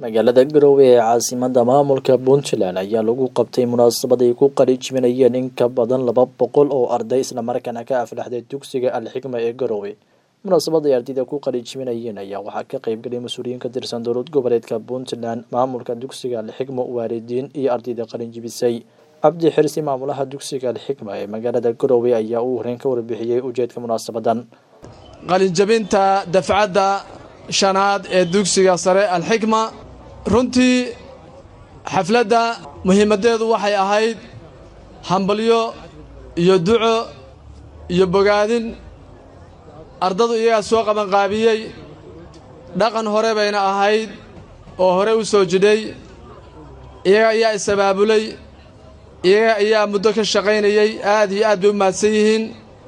magaalada garowe ee caasimada maamulka puntland ayaa lagu qabtay munaasabad ay ku qaliijibinayeen in ka badan laba boqol oo arday islamarkaana ka aflaxday dugsiga alxikma ee garowe munaasabad ay ardayda ku qaliijibinayeen ayaa waxaa ka qeybgalay mas-uuliyiin ka tirsan dowlad goboleedka puntland maamulka dugsiga alxikma waalidiin iyo ardayda qalinjibisay cabdi xirsi maamulaha dugsiga alxikma ee magaalada garowe ayaa uu horeyn ka warbixiyey ujeedka munaasabadan qalinjabinta dafcadda shanaad ee dugsiga sare alxikma runtii xafladda muhiimaddeedu waxay ahayd hambalyo iyo duco iyo bogaadin ardadu iyagaa soo qabanqaabiyey dhaqan hore bayna ahayd oo hore u soo jidhay iyaga ayaa is-abaabulay iyaga ayaa muddo ka shaqaynayey aad iyo aad bay u mahadsan yihiin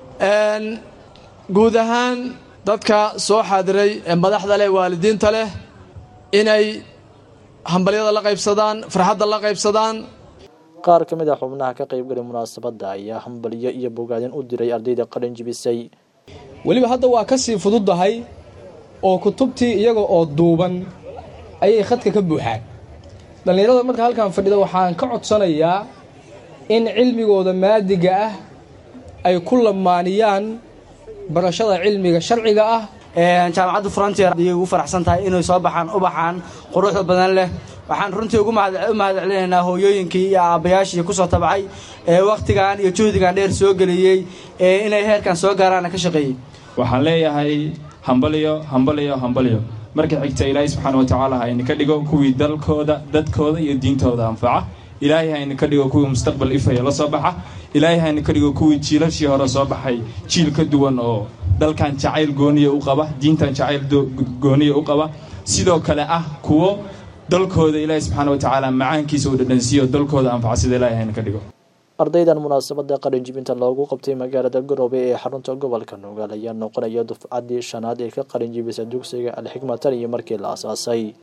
guud ahaan dadka soo xaadiray ee madaxda leh waalidiinta leh inay hambalyada la qaybsadaan farxadda la qaybsadaan qaar ka mid a xubnaha ka qaybgalay munaasabadda ayaa hambalyo iyo bogaadin u diray ardayda qalin jibisay weliba hadda waa ka sii fududdahay oo kutubtii iyaga oo duuban ayay khadka ka buuxaan dhallinyarada marka halkan fadhida waxaan ka codsanayaa in cilmigooda maadiga ah ay ku lamaaniyaan barashada cilmiga sharciga ah jaamacadda frontier ayay ugu faraxsan tahay inay soo baxaan ubaxaan quruxda badan leh waxaan runtii ugu mahad celinaynaa hooyooyinkii iyo aabbayaashii kusoo tabcay ee wakhtigan iyo juhdigan dheer soo geliyey ee inay heerkan soo gaaraana ka shaqeeyey waxaan leeyahay hambalyo hambalyo hambalyo marka xigta ilaahay subxaana wa tacaala ha idinka dhigo kuwii dalkooda dadkooda iyo diintooda anfaca ilaahay ha idinka dhigo kuwii mustaqbal ifaya la soo baxa ilaahay ha idinka dhigo kuwii jiilashii hore soo baxay jiil ka duwan oo dalkan jacayl gooniya u qaba diintan jacayl gooniya u qaba sidoo kale ah kuwo dalkooda ilaahay subxaana wa tacaala macaankiisa uu dhadhansiiyo dalkooda anfaca sida ilahay ha idinka dhigo ardaydan munaasabada qalinjibinta loogu qabtay magaalada garowe ee xarunta gobolka nugaal ayaa noqonaya dufcaddii shanaad ee ka qalinjibisa dugsiga alxikma tan iyo markii la asaasay